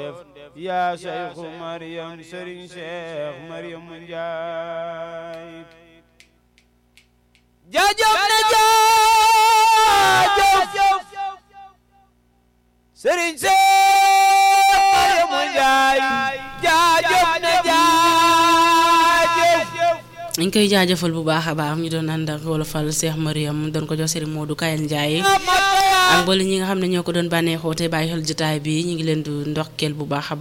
def yaa sayxu Mariam Serigne Cheikh Mariam Njaay jaajëf na jaajëf Serigne Cheikh Mariam Njaay jaajëf na jaajëf ñu ngi koy jaajëfal bu baax a baax ñu doon ànd ak wolofal Cheikh Mariam doon ko jox Serigne Modou Kayal Ndiaye ak mboolem ñi nga xam ne ñoo ko doon bànneexoo te bàyyi xel jotaay bi ñu ngi leen di ndokkeel bu baax a baax